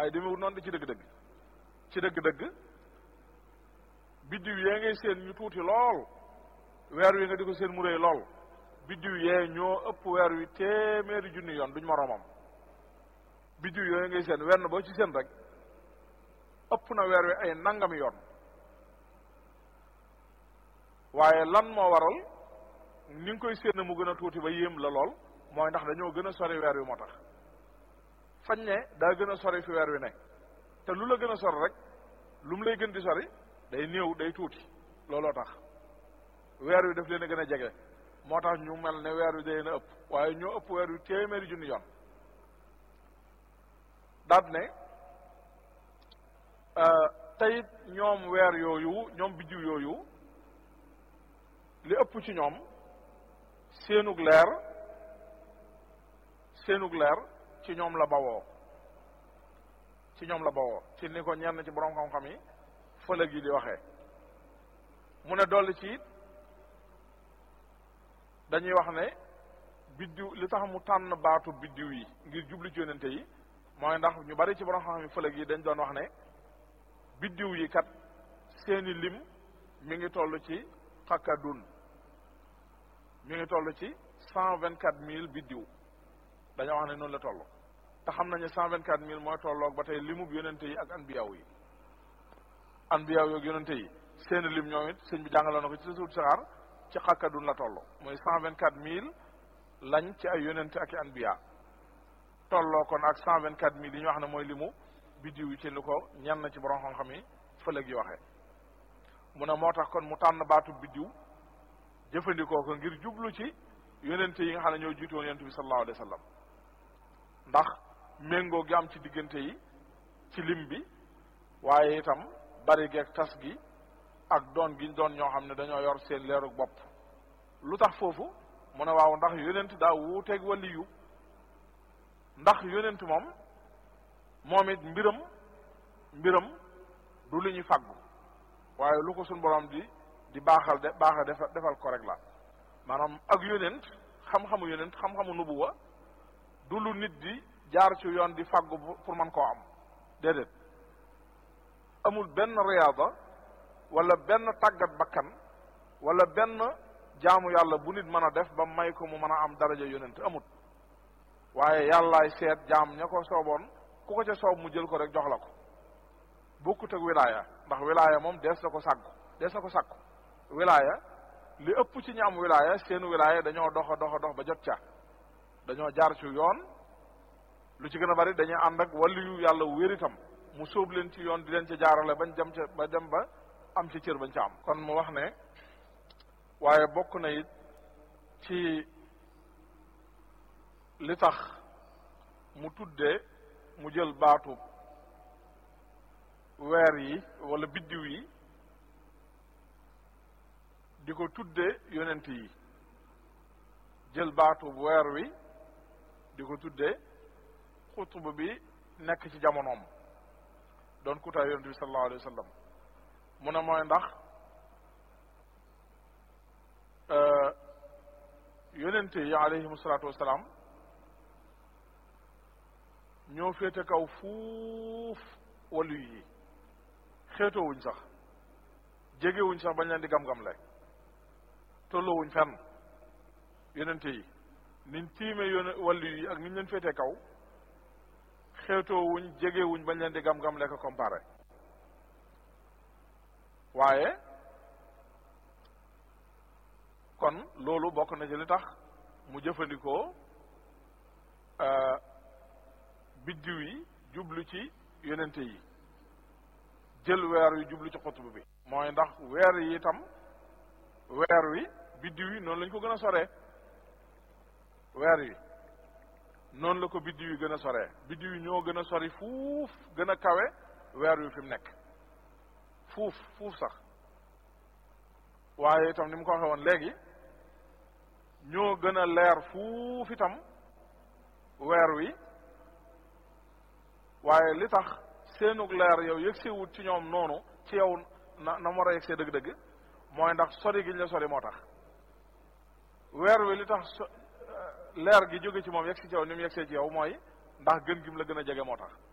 waaye demewut noonu di ci dëgg-dëgg ci dëgg-dëgg biddiw yee ngay seen ñu tuuti lool weer wi nga di ko seen mu rëy lool biddiw yee ñoo ëpp weer wi téeméeri junni yoon duñ moroomam biddiw yooyu ngay seen wenn boo ci seen rek ëpp na weer wi ay nangami yoon waaye lan moo waral ni nga koy séen mu gën a tuuti ba yéem la lool mooy ndax dañoo gën a sori weer wi moo tax fañ ne daa gën a sori fi weer wi ne te lu la gën a sori rek lu mu lay gën di sori day néew day tuuti looloo tax weer wi daf leen a gën a jege moo tax ñu mel ne weer wi day leen a ëpp waaye ñoo ëpp weer wi téeméeri junni yoon daat ne teyit ñoom weer yooyu ñoom biddiw yooyu li ëpp ci ñoom seenug leer seenug leer ci ñoom la bawoo ci ñoom la bawoo ci ni ko ñenn ci borom xam-xam yi fëlëg yi di waxee mu ne dolli ci it dañuy wax ne biddiw li tax mu tànn baatu biddiw yi ngir jublu ci yonente yi mooy ndax ñu bari ci borom xam-xam yi fëlëg yi dañ doon wax ne biddiw yi kat seeni lim mi ngi toll ci xakkadun mi ngi toll ci cent vingt quatre mille biddiw dañoo wax ne noonu la toll te xam nañu cent vingt quatre mille mooy tolloog ba tey limub yonente yi ak anbiyaaw yi anbiyaaw yi ak yonente yi seeni lim ñoom it sëñ bi jàngaloon na ko ci suut saxaar ci xakkadun la toll mooy cent vingt quatre mille lañ ci ay yonente ak i anbiya tolloo kon ak cent vingt quatre mille yi ñu wax ne mooy limu biddiw yi ci li ko ñenn ci borom xam-xam yi fëlëg yi waxee mu ne moo tax kon mu tànn baatu biddiw jëfandikoo ko ngir jublu ci yonente yi nga xam ne ñoo jiitu woon yonente bi sallallahu alayhi wa sallam ndax méngoo gi am ci diggante yi ci lim bi waaye itam bari geeg tas gi ak doon gi doon ñoo xam ne dañoo yor seen leerug bopp lu tax foofu mu ne waaw ndax yonent daa wuuteeg waliyu ndax yonent moom moom it mbiram mbiram du lu ñuy faggu waaye lu ko suñ borom di di baaxal de baaxal defal defal ko rek la maanaam ak yonent xam-xamu yonent xam-xamu nubuwa du lu nit di jaar ci yoon di faggu pour man koo am déedéet amul benn riyaada wala benn tàggat bakkan wala benn jaamu yàlla bu nit mën a def ba may ko mu mën a am daraja yonent amut waaye yàllaay seet jaam ña ko sooboon ku ko ca soob mu jël ko rek jox la ko bokkut ak wilaaya ndax wilaaya moom dees na ko sàkku dees na ko sàkku wilaaya li ëpp ci ñi am wilaaya seenu wilaaya dañoo dox a dox a dox ba jot ca dañoo jaar ci yoon lu ci gën a bari dañuy ànd ak waliyu yàlla wér itam mu sóob leen ci yoon di leen ca jaarale bañ dem ca ba dem ba am ci cër bañ ca am kon mu wax ne waaye bokk na it ci li tax mu tuddee mu jël baatu weer yi wala biddiw yi di ko tuddee yonent yi jël baatu weer wi di ko tuddee xutba bi nekk ci jamonoom doon kutaay yonent bi sallallahu alayhi wa sallam mu ne mooy ndax yonente yi alayhim salaatu wasalaam ñoo féete kaw fuuf wàllu yi xeetoowuñ sax jegewuñ sax bañ leen di gam-gam le tolloowuñ fenn yonente yi niñ tiime yone wàllu yi ak niñ leen féete kaw xeetoowuñ jegewuñ bañ leen di gam-gam le ko comparé waaye kon loolu bokk na ci li tax mu jëfandikoo biddiw yi jublu ci yonente yi jël weer wi jublu ci xutba bi mooy ndax weer yi itam weer wi biddiw yi noonu lañ ko gën a soree weer yi noonu la ko biddiw yi gën a soree biddiw yi ñoo gën a sori fuuf gën a kawe weer wi fi mu nekk fuuf fuuf sax waaye itam ni mu ko waxee woon léegi ñoo gën a leer fuuf itam weer wi waaye li tax seenug leer yow yëgsewut ci ñoom noonu ci yow na na mu war a yegsee dëgg-dëgg mooy ndax sori gi ñu la sori moo tax weer wi li tax leer gi jóge ci moom yegsi ci yow ni mu yegsee ci yow mooy ndax gën gi mu la gën a jege moo tax